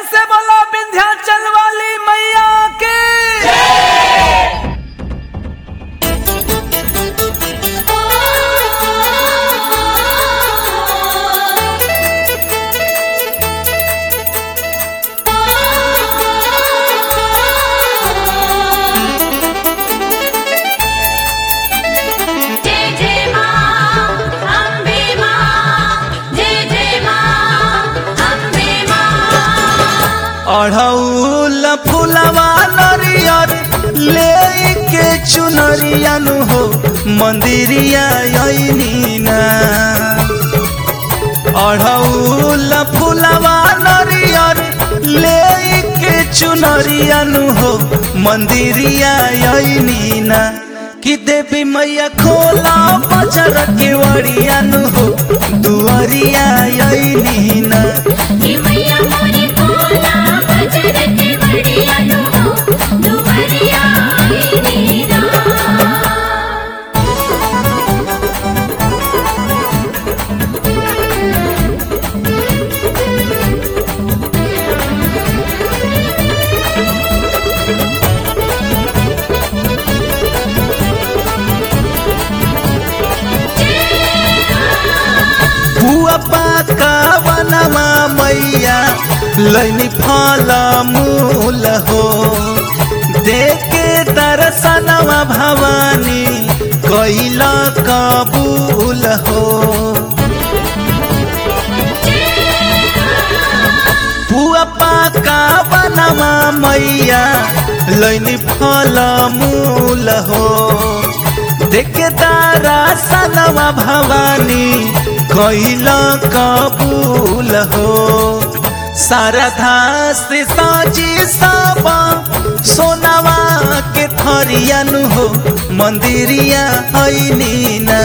से बोला विंध्याचल वाली मैया के जय जय मां अम्बे मां जय जय मां अम्बे मां अढ़ौल फुलवा नरियर ले के चुनरियानु हो मंदिरिया आईनी ना अढ़ौल फुलवा नरियर ले के चुनरियानु हो मंदिरिया आईनी ना कि देवी मैया खोला बजर के वरियानु हो दुआरिया आईनी ना हे मैया मोरी कोला बजर के बढ़िया नु हो दुवरिया आई नीरा बुआ पाका बनवा मैया लैनी फल मूल हो देखे दर्शनवा भवानी कैल कबूल हो बुआ पाका बनवा मैया लैनी फल मूल हो देखे दर्शनवा भवानी कैल कबूल हो शारदा से साजी सब सोनवा के थरियानु हो मंदिरिया ऐनी ना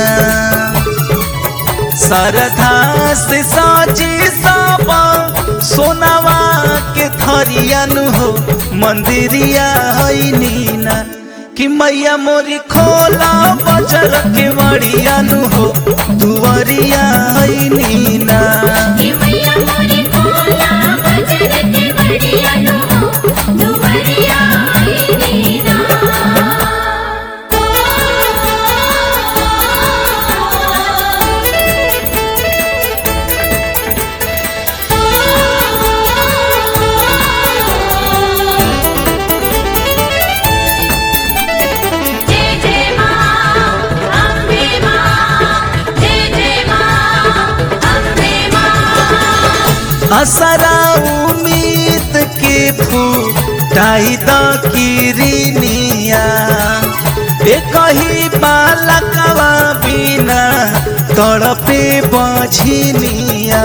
शारदा से साजी सब सोनवा के थरियानु हो मंदिरिया ऐनी ना कि मैया मोरी खोला बजर के मरियानु हो दुआरिया ऐनी ना हे मैया मोरी कोला बजर के बढ़िया नु हो दुवरिया आई नीरा जय जय मां अम्बे मां जय जय मां अम्बे मां असरा उम्मीद के फूटाई द किरनिया एक ही बालकवा बिना तड़पे बझिनिया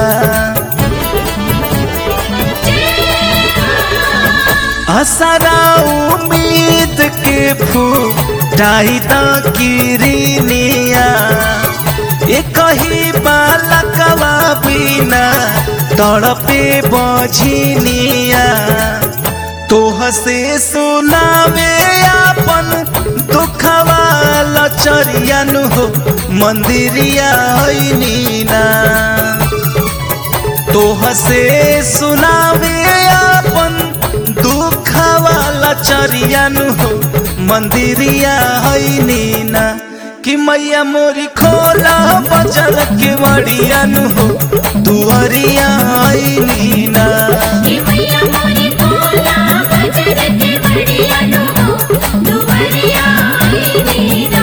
असरा उम्मीद के फूटाई द किरनिया एक ही बालकवा बिना तड़पे बझिनिया तोह से सुनावे अपन दुखवा लचरियानु हो मंदिरिया ऐनी ना तोह से सुनावे अपन दुखवा लचरियानु हो मंदिरिया ऐनी ना कि मैया मोरी खोला बजल के मरियानु हो दुआरिया ऐनी ना हे मैया मोरी कोला बजर के बढ़िया नु हो दुवरिया आई नीरा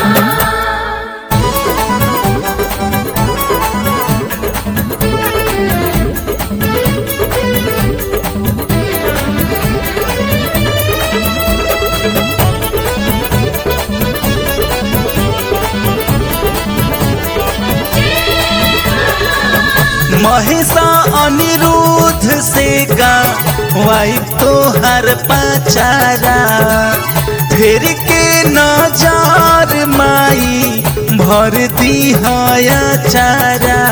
महेशा अनिरुद्ध से गा वाइफ तो हर पाचारा फिर के नजार माई भर दी हया चारा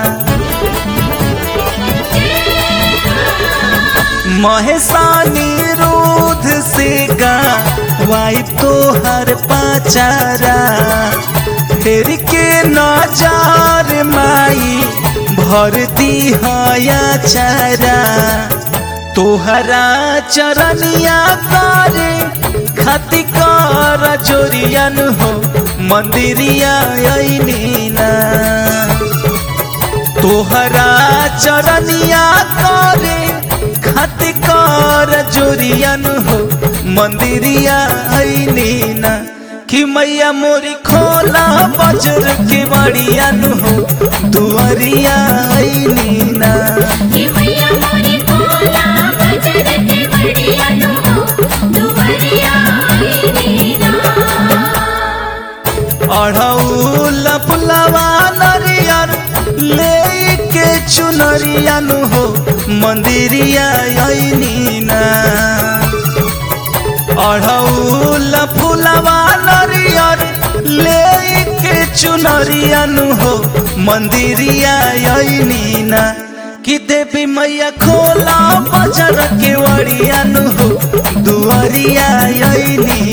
महेशा निरुद्ध से गा वाइफ तो हर पाचारा फिर के नजार माई भर दी हया चारा तोहरा चरनिया करे खाति कर जोरियन हो मंदिरिया अइनी ना तोहरा चरनिया करे खाति कर जोरियन हो मंदिरिया अइनी ना कि मैया मोरी खोला बजर के बड़ियन हो दुआरिया अइनी ना हे मैया मोरी कोला बजर के बढ़िया नु दुवरिया आईनी ना अढ़ौल फुलवा नरियर लेके चुनरियन हो मंदिरिया अइनी ना अढ़ौल फुलवा नरियर लेके चुनरियन हो मंदिरिया अइनी ना कि देवी मैया खोला बजर के वड़ियन हो दुआरिया अइनी